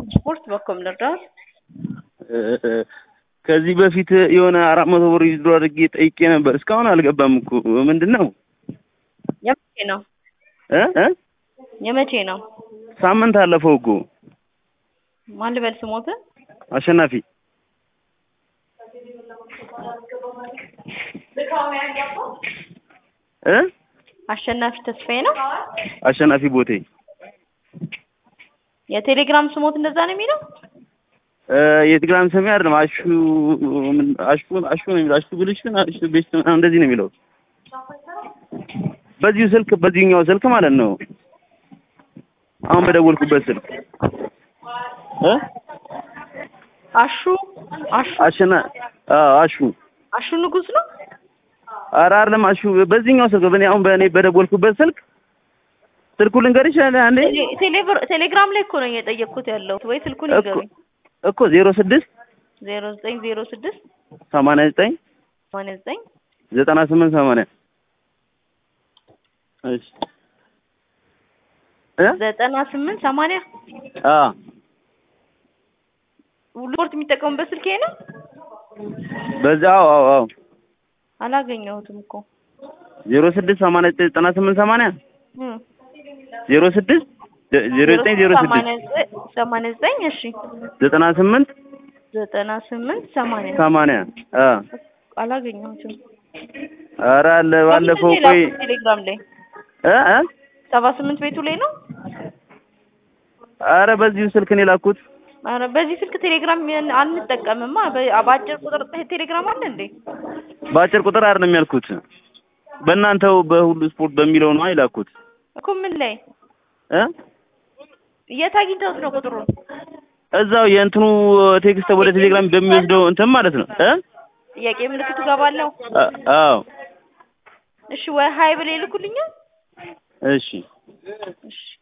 ስፖርት በኮም ልርዳት ከዚህ በፊት የሆነ አራት መቶ ብር ይዝዶ አድርጌ ጠይቄ ነበር። እስካሁን አልገባም እኮ ምንድን ነው የመቼ ነው እ እ የመቼ ነው? ሳምንት አለፈው እኮ ማን ልበል ስሞት? አሸናፊ እ አሸናፊ ተስፋዬ ነው። አሸናፊ ቦቴ የቴሌግራም ስሞት እንደዛ ነው የሚለው? እ የቴሌግራም ስሜ አይደለም አሹ ምን- አሹ አሹ ነው የሚለው አሹ ብልሽ አሹ ቤስት ምናምን እንደዚህ ነው የሚለው በዚሁ ስልክ በዚህኛው ስልክ ማለት ነው። አሁን በደወልኩበት ስልክ እ አሹ አሹ አሸና አዎ አሹ አሹ ንጉስ ነው። ኧረ አይደለም አሹ በዚህኛው ስልክ በእኔ አሁን በእኔ በደወልኩበት ስልክ ስልኩ ልንገርሽ አንዴ ቴሌ- ቴሌብር- ቴሌግራም ላይ እኮ ነው እየጠየቅኩት ያለሁት ወይ ስልኩን እኮ ይገሩኝ። እኮ ዜሮ ስድስት ዜሮ ዘጠኝ ዜሮ ስድስት ሰማንያ ዘጠኝ ሰማንያ ዘጠኝ ዘጠና ስምንት ሰማንያ እሺ እ ዘጠና ስምንት ሰማንያ አ ሁሉ ስፖርት የሚጠቀሙበት ስልክ ይሄ ነው። በዛ አዎ አዎ አዎ አላገኘሁትም እኮ ዜሮ ስድስት ሰማንያ ዘጠኝ ዘጠና ስምንት ሰማንያ እም። ዜሮ ስድስት ዜሮ ዘጠኝ ዜሮ ስድስት ሰማንያ ዘጠኝ ሰማንያ ዘጠኝ እሺ ዘጠና ስምንት ዘጠና ስምንት ሰማንያ ሰማንያ አ አላገኘሁትም። ኧረ አለ ባለፈው በምንድን ነው ቆይ የላኩት ቴሌግራም ላይ እ እ ሰባ ስምንት ቤቱ ላይ ነው። ኧረ በዚሁ ስልክ ነው የላኩት ኧረ በዚህ ስልክ ቴሌግራም ያን- አንጠቀምማ። በ- በአጭር ቁጥር ቴሌግራም አለ እንዴ? በአጭር ቁጥር አይደለም ያልኩት በእናንተው በሁሉ ስፖርት በሚለው ነው የላኩት እኮ ምን ላይ እ የት አግኝተውት ነው ቁጥሩን? እዛው የእንትኑ ቴክስት ወደ ቴሌግራም በሚወስደው እንትን ማለት ነው እ ጥያቄ ምልክቱ ገባለሁ። አ- አዎ እሺ ወይ ሀይ ብለው ይልኩልኛል። እሺ እሺ